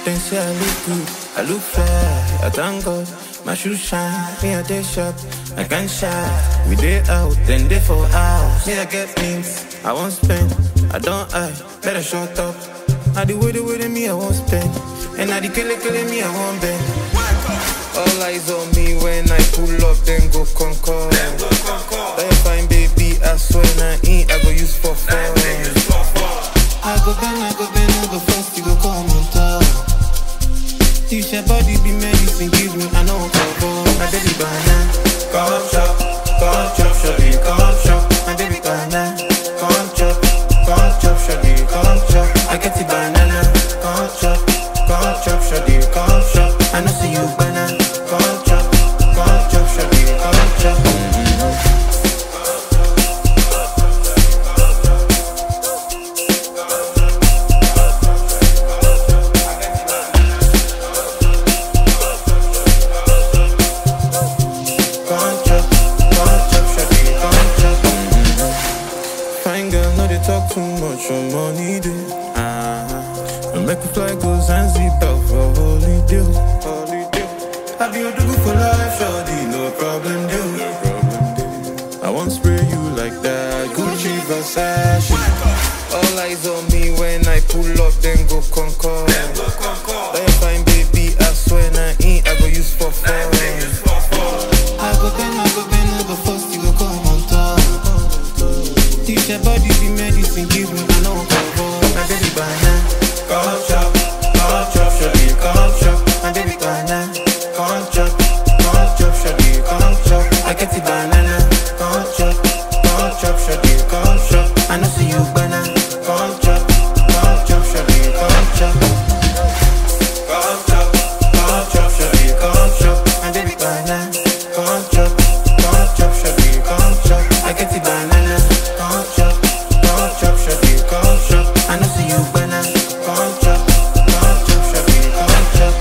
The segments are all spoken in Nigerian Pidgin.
Then say I look good, I look fair. I thank God, my shoes shine. Me a day shop, I can shine. We day out, then day for hours. Me I get things I won't spend. I don't I better shut up. Now the way the way me I won't spend, and now the kele kele me I won't bend. All eyes on me when I pull up, then go conquer. Then fine baby, I swear na in I go use for fun. I go bend, I go bend, I go first, you go come on top. Teach your body be medicine, give me, I know cover. My baby banana, come chop, come chop, shawty, come chop. My baby banana, come chop, come chop, shawty, come chop. I get the banana, come chop, come chop, shawty, come chop. I know see you banana, come chop, come chop, shawty, come chop. Come chop, come chop, shawty, come chop. Fine girl, no they talk too much on money day. Uh-huh. And make a fly go Zanzibar for holiday. Holiday. I be your do for life, shawty, no problem, deal. No problem, deal. I won't spray you like that. Gucci Versace. All eyes on me when I pull up, then go conquer. Then fine baby, I swear na in I go use for fun. I go bend, I go bend, I go first, you go come on top. Teach your body the medicine, give me, I know cover. My baby banana, come chop, come chop, shawty, come chop. My baby banana, come chop, come chop, shawty, come chop. I get the banana, come chop, come chop, shawty, come chop. I know see you banana, come chop, come chop, shawty, come chop. Come chop, come chop, shawty, come chop. My baby banana, come chop, come chop, shawty, come chop. I get the banana, come chop, come chop, shawty, come chop. I know see you banana, come chop, come chop, shawty, come chop.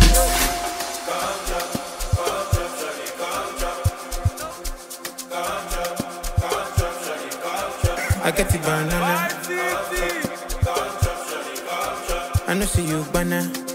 I get the banana. I know see you banana.